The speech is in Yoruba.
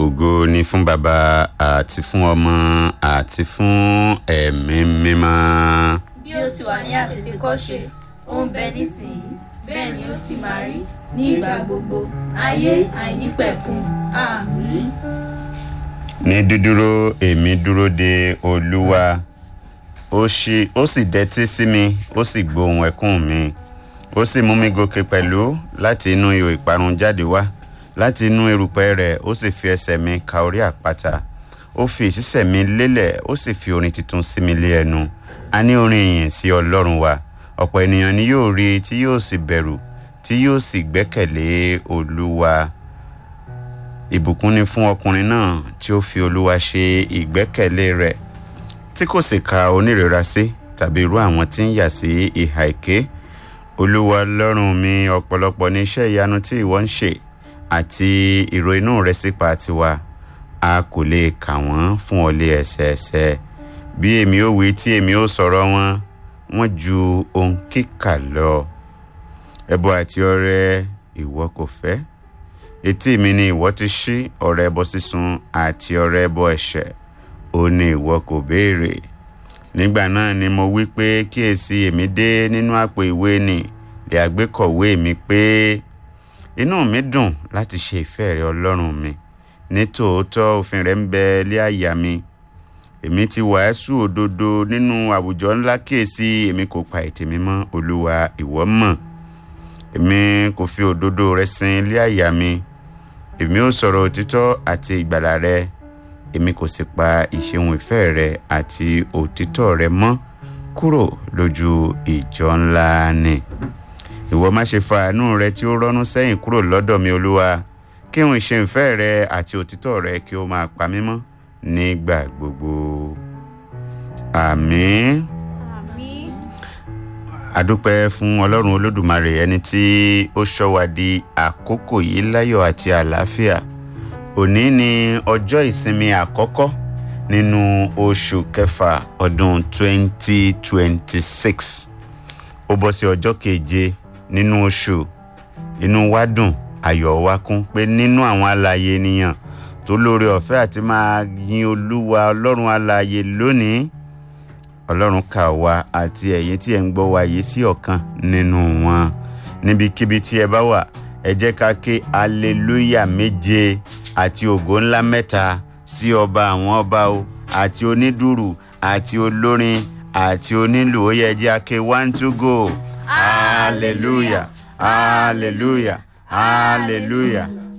ògo ni fún bàbá àti fún ọmọ àti fún ẹ̀mí mímọ́. bí ó ti wà ní àtètèkọ́ṣe ó ń bẹ nísìnyí bẹ́ẹ̀ ni ó sì máa rí ní ìgbà gbogbo ayé àìnípẹ̀kun àmín. ní dúdúró èmi dúró de olúwa ó ṣí ó sì dẹ́tí sí mi ó sì gbóhùn ẹkún mi ó sì mú mi gòkè pẹ̀lú láti inú ihò ìparun jáde wá láti inú erùpẹ̀ rẹ̀ ó sì fi ẹsẹ̀ mi ka orí àpáta ó fi ìṣísẹ̀ mi lélẹ̀ ó sì fi orin tuntun sí mi lé ẹnu a ní orin ìyìn sí ọlọ́run wa ọ̀pọ̀ ènìyàn ni yóò rí tí yóò sì bẹ̀rù tí yóò sì gbẹ́kẹ̀lé olúwa ìbùkún ni fún ọkùnrin náà tí ó fi olúwa ṣe ìgbẹ́kẹ̀lé rẹ̀ tí kò sì ka onírera sí tàbí irú àwọn tí ń yà sí ìhà èké olúwa lọ́rùn mi ọ̀pọ̀lọpọ̀ ní iṣẹ́ ìyanu tí ìwọ ń ṣe àti ìró inú rẹ sípa tiwa a kò lè kà wọ́n fún ọlẹ́ ẹsẹẹsẹ bí èmi ó wí tí èmi ó sọ̀rọ̀ wọn wọ́n ju ohun kíkà lọ ẹbọ àti ọrẹ ìwọ kò fẹ́ etí mi ni ìwọ ti ṣí ọrẹ ẹbọ sísun àti ọrẹ ẹbọ ẹ̀ṣẹ̀ ó ní ìwọ kò béèrè nígbà náà ni mo wí pé kíyèsí èmi dé nínú àpò ìwé ni lè àgbékọ̀wé mi pé inú mi dùn láti ṣe ìfẹ́ rẹ ọlọ́run mi ní tòótọ́ òfin rẹ ń bẹ lé àyà mi èmi ti wàásù òdodo nínú àwùjọ ńlá kíyèsí èmi kò pa ètè mi mọ́ olúwa ìwọ mọ̀ èmi kò fi òdodo rẹ sin lé àyà mi èmi ò sọ̀rọ̀ òtítọ́ àti ìgbàlà rẹ èmi kò sì pa ìṣeun ìfẹ́ rẹ àti òtítọ́ rẹ mọ́ kúrò lójú ìjọ ńlá ni ìwọ má ṣe fa àánú rẹ tí ó rọ́nú sẹ́yìn kúrò lọ́dọ̀ mi olúwa kí n ṣe ìfẹ́ rẹ àti òtítọ́ rẹ kí ó máa pa mí mọ́ nígbà gbogbo àmín àmín. adúpẹ́ fún ọlọ́run olódùmarè ẹni tí ó ṣọ́ wa di àkókò yìí láyọ̀ àti àlàáfíà òní ni ọjọ́ ìsinmi àkọ́kọ́ nínú oṣù kẹfà ọdún 2026 ó bọ́ sí ọjọ́ keje nínú oṣù inú wa dùn ayọ̀ wa kún pé nínú àwọn alààyè ènìyàn tó lóore ọ̀fẹ́ àti máa yin olúwa ọlọ́run alààyè lónìí ọlọ́run kà wá àti ẹ̀yin tí ẹ̀ ń gbọ́ wa yìí sí ọ̀kan nínú wọn níbikíbi tí ẹ bá wà ẹ jẹ́ ká ké aleluya méje àti ògo ńlá mẹ́ta sí ọba àwọn ọba o àti onídùrù àti olórin àti onílù ó yẹ jẹ́ ake one two go hallelujah hallelujah hallelujah